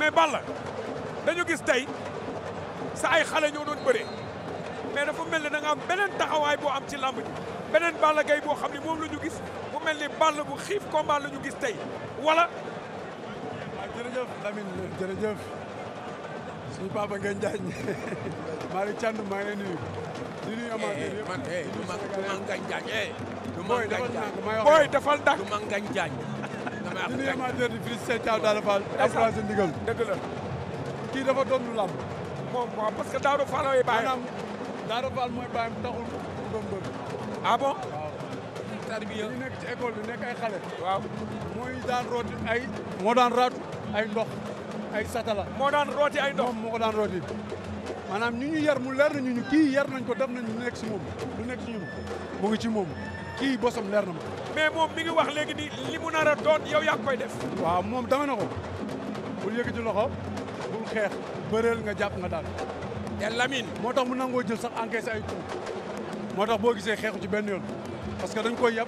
mais Balla dañu gis tey sa ay xale ñoo doon bëree mais dafa mel ni da nga am beneen taxawaay boo am ci làmb ji beneen Balla Gaye boo xam ne moom la ñu gis mu mel ni Balla bu xiif combat la ñu gis tey wala waaw jërëjëf Lamine jërëjëf suñu papa ngeen jaañ Malick Thiandoum maa ngi lay nuyu di nuyu amateur yëpp man eh du ma du ma ngañ jaañ eh du ma booy ngañ defal jaañ naa may wax booy defal ndànk du ma ngañ jaañ dama di nuyu wax amateur di félicité Thiaw Daouda Fall encouragé ndigal dëgg la kii dafa doon lu làmb moom waaw parce que Daouda Fall ay bàyyi maanaam Daouda Fall mooy bàyyam taxul mu doon mbër ah bon waaw tarbiya ñu nekk ci école bi nekk ay xale waaw mooy daan rooti ay moo daan raatu ay ndox ay satala moo daan rooti ay ndox moom moo ko daan rooti maanaam ñu ñu yar mu leer na ñu ñu kii yar nañ ko def nañ lu nekk si moom lu nekk si ñun mu ngi ci moom kii bosam leer na ma mais moom mi ngi wax léegi ni li mu nar a doon yow yaa koy def waaw moom dama na ko bul yëkkati loxo bul xeex bëreel nga jàpp nga daal te Lamine moo tax mu nangoo jël sax encaissé ay coups moo tax boo gisee xeexu ci benn yoon parce que dañ koy yab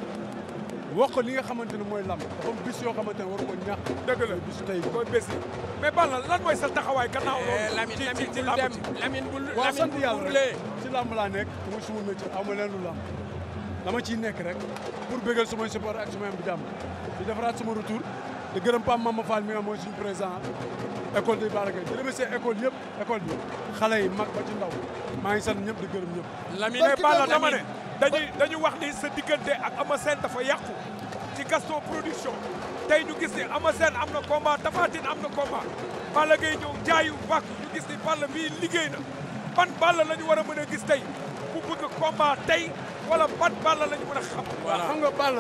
wax ko li nga xamante ne mooy lamb dafa am bis yoo xamante ne waru ko ñàkk dëgg la bisu tey koy bés yi mais Balla lan mooy sa taxawaay gannaaw eh loolu Lamine ci Lamine ci ci bul làmb dem ji Lamine bul waaw Lamine sant bul yàlla burlee rek ci lamb laa nekk muy suma métier aw ma leen lu lamb dama ciy nekk rek pour bégal sumay support ak sumay am di jàmm di defaraat suma retour di gërëm Pam Mama Fall mi nga mooy suñu président école de Bara Gaye di remercier école yëpp école bi xale yi mag ba ci ndaw maa ngi sant ñëpp di gërëm ñëpp Lamine mais Balla dama ne Lamine. dañuy dañu wax ni sa diggante ak Ama Sène dafa yàqu ci Gaston production tey ñu gis ni Ama Sène am na combat Tapha Tine am na combat Balla Gaye ñëw jaayu wàkk ñu gis ni Balla bii liggéey na ban Balla la ñu war a mën a gis tey bu bëgg combat tey wala ban Balla la ñu mën a xam waaw xam nga Balla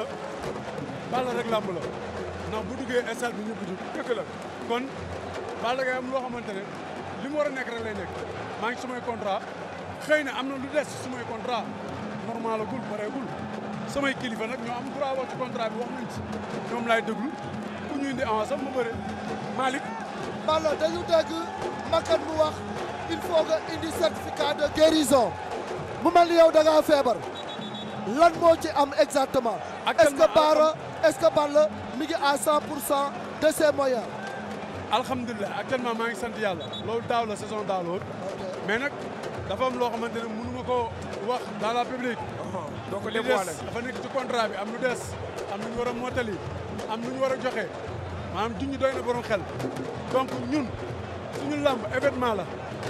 Balla rek làmb la ndax bu duggee stade bi ñëpp jug dëgg la kon Balla Gaye am loo xamante ne li mu war a nekk rek lay nekk maa ngi sumay contrat xëy na am na lu des sumay contrat normal agul pareegul samay kilifa nag ñoo am droit wax ci contrat bi wax nañ ci ñoom laay déglu ku ñu indi avance am ma bëre Malick Balla dañu dégg Makan mu wax il faut nga indi certificat de guérison mu mel ni yow da ngaa feebar lan moo ci am exactement est-ce que Bara est-ce que Balla mi ngi à 100 pour cent de ses moyens alhamdulilah actuellement maa ngi sant yàlla loolu daaw la saison daaw la woon mais nag dafa am loo xamante ne mënu ma koo wax dans la public doo ko li des dévoilé dafa nekk ci contrat bi am lu des am lu ñu war a mottali am lu ñu war a joxe maanaam junj doy na borom xel donc ñun suñu làmb événement la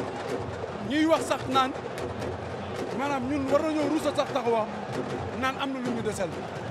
ñuy wax sax naan maanaam ñun war nañoo ruusa sax taxawa naan am na lu ñu desel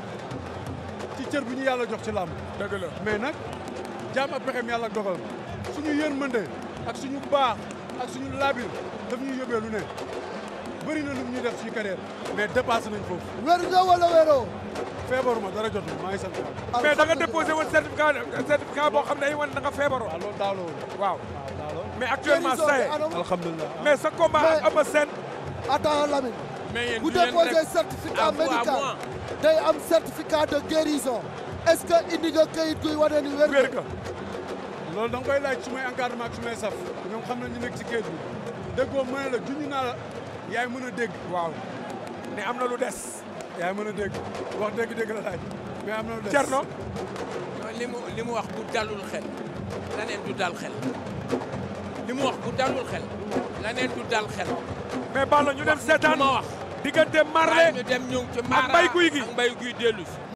ci cër bi ñu yàlla jox ci làmb dëgg la mais nag jaam ak pexem yàlla ak dogalam suñu yërmande ak suñu baax ak suñu laabir daf ñuy yóbbee lu ne bëri na lu ñuy def suñu carrière mais dépassé nañ foofu wér nga wala wéroo feebaruma dara jot maa ngi sant yàlla mais da nga déposé woon certificat certificat boo xam ne ay wan da nga feebaroo waaw loolu daaw la woon waaw waaw daaw la woon mais actuellement guérison ça y bi est anam alhamdulilah mais sa combat ak Mais- Ama Sène attends Lamine mais yéen bu du leen déposé rek certificat à vous, à médical moi. day am certificat de guérison est-ce que indi nga kayit guy wane ni wér wér nga nga loolu da nga koy laaj su may encadrement ak su may saf ñoom xam nañ ñu nekk ci kayit bi déggoo mën la junj naa la yaay mën a dégg waaw ne am na lu des yaay mën a dégg wax dégg-dégg la laaj mais am na lu des Thierno non li mu li mu wax bu dalul xel laneen du dal xel li mu wax bu dalul xel laneen du dal xel mais Balla ñu dem wax seetaan li ma wax diggante waaye Marley ñu dem ñu ci ak Mara Mbaye Gouy Gui ak Mbaye Gouy dellu si